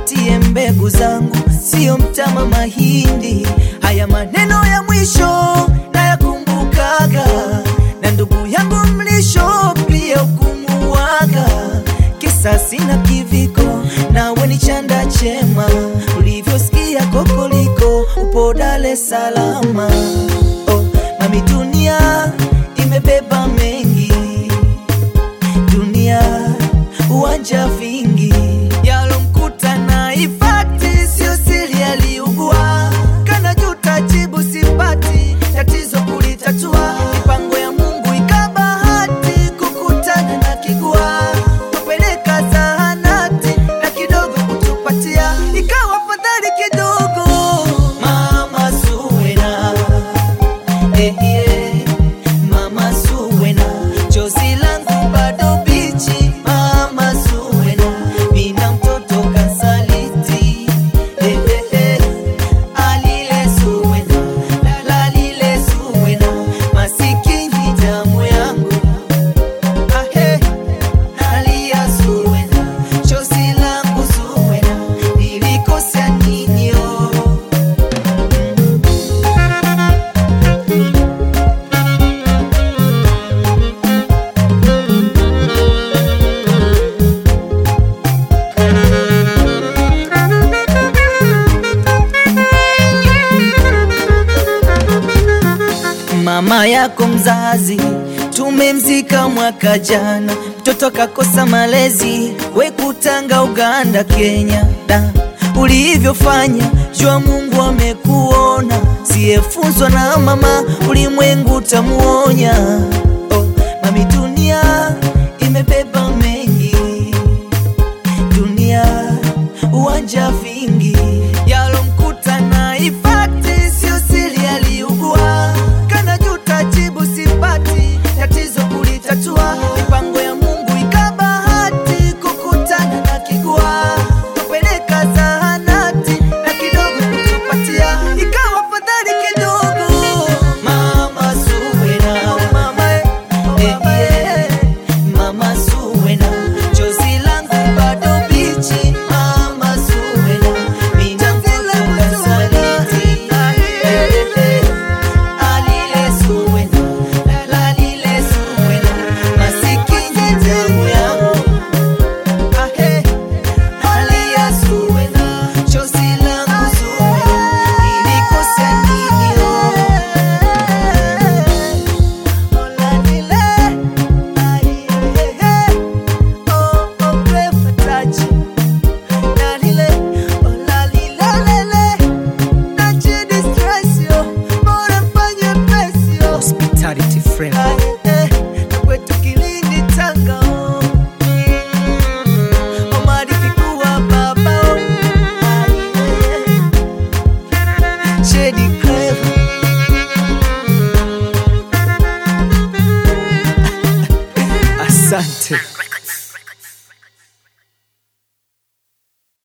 nipatie mbegu zangu, sio mtama mahindi. Haya maneno ya mwisho nayakumbukaga, na ndugu yangu mlisho pia ukumuwaga. Kisasi na kiviko, nawe ni chanda chema, ulivyosikia kokoliko, upo Dar es Salaam. Oh, mami, dunia imebeba mengi, dunia uwanja vingi yalomkuta na ifati, sio siri, aliugua kana juta, jibu sipati, tatizo kulitatua, mipango ya Mungu ikabahati kukutana na kigua, kupeleka zahanati na kidogo kutupatia, ikawa fadhali kidogo. Mama Zuwena, eh, eh, Mama Zuwena, chozi langu bado bichi. Mama Zuwena, mina mtoto kasaliti. Eh, eh, eh, alile Zuwena, lalile Zuwena, masikini damu yangu. Ah, eh, nalia Zuwena, chozi langu Zuwena, nilikosea nini oh? Mama yako mzazi tumemzika mwaka jana, mtoto kakosa malezi, we kutanga Uganda, Kenya. Da, ulivyofanya jua Mungu amekuona, siyefunzwa na mama, ulimwengu tamuonya. Oh, mami, dunia imebeba mengi, dunia uwanja vingi yalomkuta na ifati, sio siri, aliugua kana juta, jibu sipati, tatizo kulitatua, mipango ya Mungu ikabahati kukutana na kigua, kupeleka zahanati na kidogo kutupatia, ikawa fadhali kidogo. Mama Zuwena, mama eh, eh, Mama Zuwena, chozi langu bado bichi. Mama Zuwena, mina mtoto kasaliti. Eh, eh, alile Zuwena, lalile Zuwena, masikini damu yangu. Ah, eh, alia Zuwena, chozi langu Zuwena, nilikosea nini oh? Hospitality friend. Shady clever Asante.